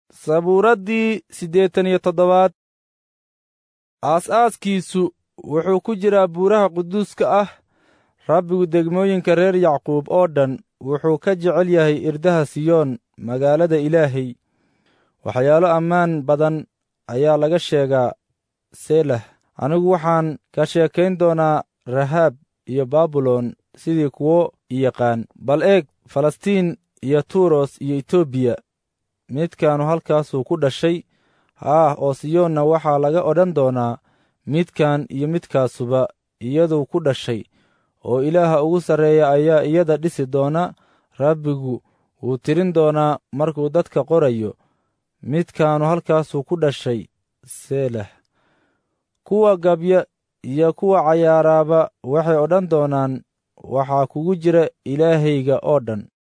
sabuuraddii siddeetan iyo toddobaad aas-aaskiisu wuxuu ku jiraa buuraha quduuska ah rabbigu degmooyinka reer yacquub oo dhan wuxuu ka jecel yahay irdaha siyoon magaalada ilaahay waxyaalo ammaan badan ayaa laga sheegaa selah anigu waxaan ka sheekayn doonaa rahaab iyo baabilon sidii kuwo yaqaan bal eeg falastiin iyo tuuros iyo etoobiya midkaanu halkaasuu ku dhashay haah oo siyoonna waxaa laga odhan doonaa midkan iyo midkaasuba iyaduu ku dhashay oo ilaaha ugu sarreeya ayaa iyada dhisi doona rabbigu wuu tirin doonaa markuu dadka qorayo midkaanu halkaasuu ku dhashay selah kuwa gabya iyo kuwa cayaaraaba waxay odhan doonaan waxaa kugu jira ilaahayga oo dhan